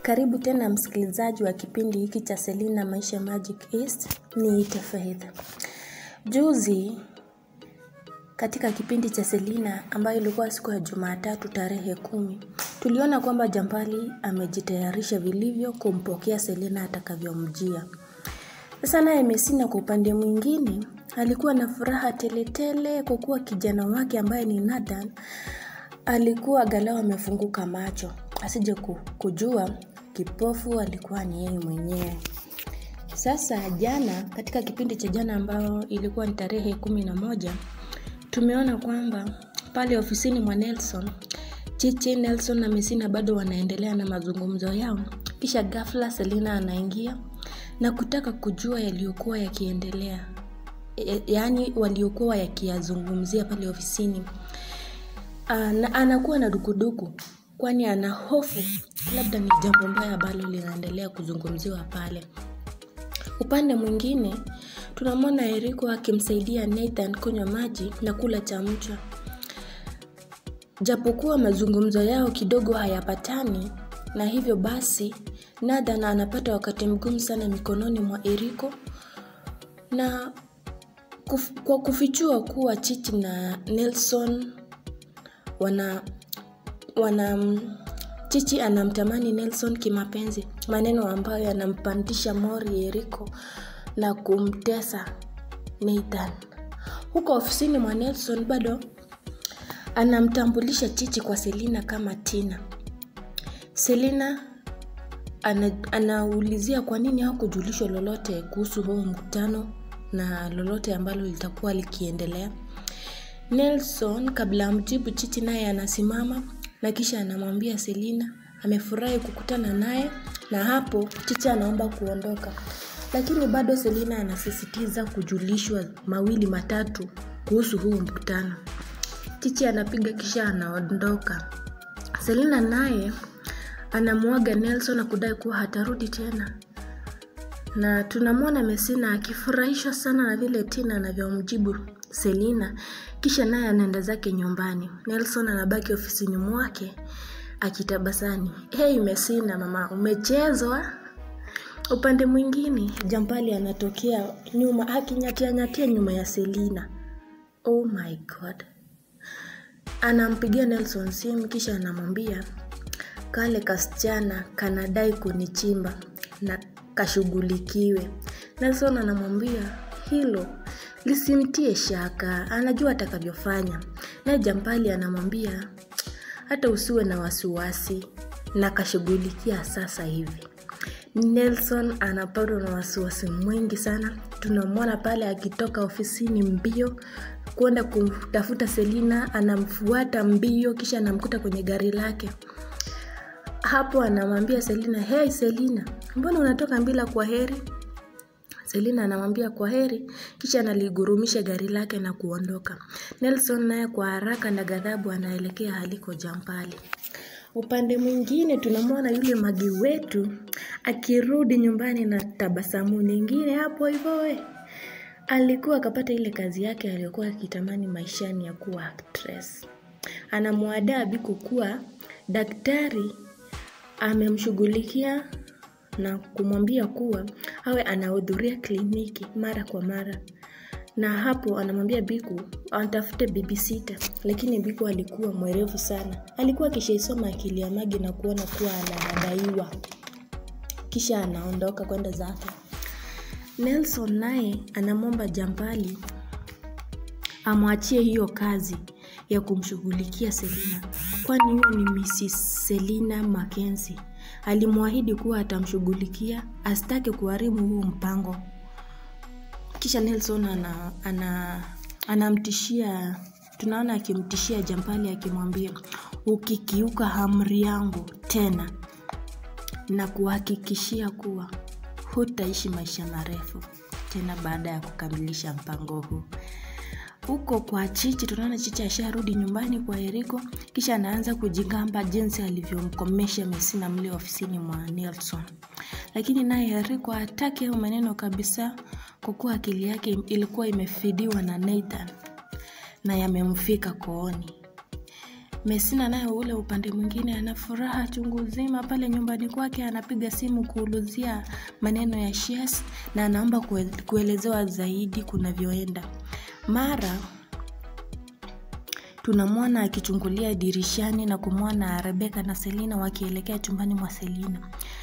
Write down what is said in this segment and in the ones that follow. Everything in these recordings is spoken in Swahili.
Karibu tena msikilizaji wa kipindi hiki cha Selina Maisha Magic East, niite Faith. Juzi katika kipindi cha Selina ambayo ilikuwa siku ya Jumatatu tarehe kumi, tuliona kwamba Jambali amejitayarisha vilivyo kumpokea Selina atakavyomjia. Sasa naye Mesina kwa upande mwingine alikuwa na furaha teletele kwa kuwa kijana wake ambaye ni Nathan alikuwa galau amefunguka macho asije ku- kujua kipofu alikuwa ni yeye mwenyewe. Sasa jana, katika kipindi cha jana ambao ilikuwa ni tarehe kumi na moja, tumeona kwamba pale ofisini mwa Nelson, Chichi, Nelson na Mesina bado wanaendelea na mazungumzo yao. Kisha ghafla Selina anaingia na kutaka kujua yaliyokuwa yakiendelea, E- yaani waliokuwa yakiyazungumzia pale ofisini. Ana, anakuwa na dukuduku kwani ana hofu labda ni jambo mbaya ambalo linaendelea kuzungumziwa pale. Upande mwingine tunamwona Eriko akimsaidia Nathan kunywa maji na kula chamcha. Japokuwa mazungumzo yao kidogo hayapatani, na hivyo basi Nathan anapata wakati mgumu sana mikononi mwa Eriko na kuf, kwa kufichua kuwa Chichi na Nelson wana wana Chichi anamtamani Nelson kimapenzi, maneno ambayo yanampandisha mori Eriko na kumtesa Nathan. Huko ofisini mwa Nelson bado anamtambulisha Chichi kwa Selina kama Tina. Selina ana, anaulizia kwa nini hakujulishwa lolote kuhusu huo mkutano na lolote ambalo litakuwa likiendelea. Nelson kabla amjibu Chichi naye anasimama na kisha anamwambia Selina amefurahi kukutana naye na hapo Chichi anaomba kuondoka. Lakini bado Selina anasisitiza kujulishwa mawili matatu kuhusu huu mkutano. Chichi anapiga kisha anaondoka. Selina naye anamuaga Nelson na kudai kuwa hatarudi tena na tunamwona Mesina akifurahishwa sana na vile Tina anavyomjibu Selina, kisha naye anaenda zake nyumbani. Nelson anabaki ofisini mwake akitabasani. Hei Mesina, mama, umechezwa? Upande mwingine Jampali anatokea nyuma akinyatia nyatia nyuma ya Selina. Oh my god! Anampigia Nelson simu kisha anamwambia kale kasichana kanadai kunichimba na kashughulikiwe. Nelson anamwambia hilo lisimtie shaka, anajua atakavyofanya. Naye Jampali anamwambia hata usiwe na wasiwasi na kashughulikia sasa hivi. Nelson anapatwa na wasiwasi mwingi sana. Tunamwona pale akitoka ofisini mbio kwenda kumtafuta Selina, anamfuata mbio, kisha anamkuta kwenye gari lake. Hapo anamwambia Selina, hey Selina, mbona unatoka bila kwa heri? Selina anamwambia kwa heri, kisha analigurumisha gari lake na kuondoka. Nelson naye kwa haraka na ghadhabu anaelekea aliko Jampali. Upande mwingine tunamwona yule magi wetu akirudi nyumbani na tabasamu nyingine hapo hivyo we. Alikuwa akapata ile kazi yake aliyokuwa akitamani maishani ya kuwa actress. Anamwadaa Biku kuwa daktari amemshughulikia na kumwambia kuwa awe anahudhuria kliniki mara kwa mara na hapo anamwambia Biku atafute babysitter, lakini Biku alikuwa mwerevu sana. Alikuwa akishaisoma akili ya Magi na kuona kuwa anadaiwa, kisha anaondoka kwenda zake. Nelson naye anamwomba Jampali amwachie hiyo kazi ya kumshughulikia Selina, kwani huyo ni Mrs. Selina Mackenzie. Alimwahidi kuwa atamshughulikia asitake kuharibu huu mpango. Kisha Nelson ana, ana, anamtishia tunaona akimtishia Jampali akimwambia ukikiuka amri yangu tena na kuhakikishia kuwa hutaishi maisha marefu tena baada ya kukamilisha mpango huu. Huko kwa Chichi tunaona Chichi asharudi nyumbani kwa Eriko, kisha anaanza kujigamba jinsi alivyomkomesha Mesina mle ofisini mwa Nelson. Lakini naye Eriko hataki hayo maneno kabisa, kwa kuwa akili yake ilikuwa imefidiwa na Nathan na yamemfika kooni. Mesina naye ule upande mwingine ana furaha chungu zima pale nyumbani kwake, anapiga simu kuulizia maneno ya shares na anaomba kue- kuelezewa zaidi kunavyoenda. Mara tunamwona akichungulia dirishani na kumwona Rebeka na Selina wakielekea chumbani mwa Selina.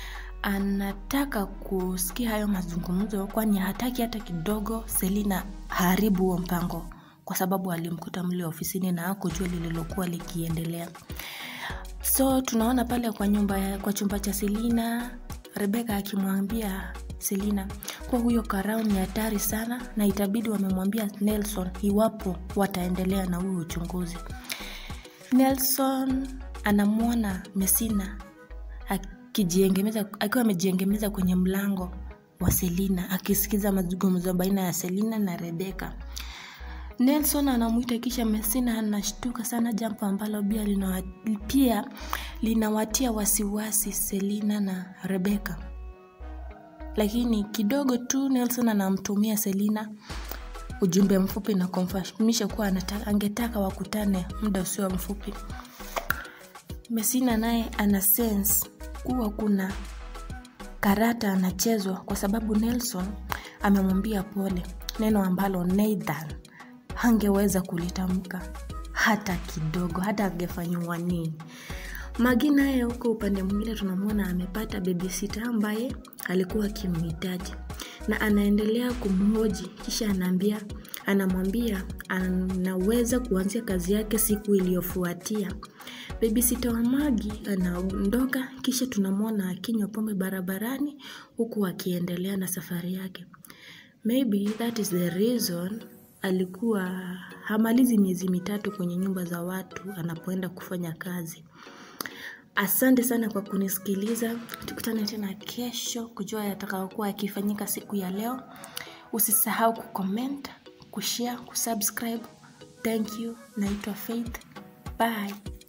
Anataka kusikia hayo mazungumzo, kwani hataki hata kidogo Selina haribu huo mpango, kwa sababu alimkuta mle ofisini na hakujua lililokuwa likiendelea. So tunaona pale kwa nyumba ya- kwa chumba cha Selina, Rebeka akimwambia Selina kuwa huyo karau ni hatari sana na itabidi wamemwambia Nelson iwapo wataendelea na huo uchunguzi. Nelson anamwona Mesina akijiegemeza akiwa amejiegemeza kwenye mlango wa Selina akisikiza mazungumzo baina ya Selina na Rebeka. Nelson anamwita kisha Mesina anashtuka sana, jambo ambalo pia linawa, pia linawatia wasiwasi Selina na Rebeka. Lakini kidogo tu Nelson anamtumia Selina ujumbe mfupi na kumfahamisha kuwa anata- angetaka wakutane muda usio mfupi. Mesina naye ana sense kuwa kuna karata anachezwa kwa sababu Nelson amemwambia pole, neno ambalo Nathan hangeweza kulitamka hata kidogo, hata angefanyiwa nini. Magi naye huko upande mwingine tunamwona amepata babysitter ambaye alikuwa akimhitaji na anaendelea kumhoji, kisha anaambia anamwambia anaweza kuanzia kazi yake siku iliyofuatia. Babysitter wa Magi anaondoka, kisha tunamwona akinywa pombe barabarani huku akiendelea na safari yake. Maybe that is the reason alikuwa hamalizi miezi mitatu kwenye nyumba za watu anapoenda kufanya kazi. Asante sana kwa kunisikiliza. Tukutane tena kesho kujua yatakayokuwa yakifanyika siku ya leo. Usisahau kucomment, kushare, kusubscribe. Thank you. Naitwa Faith. Bye.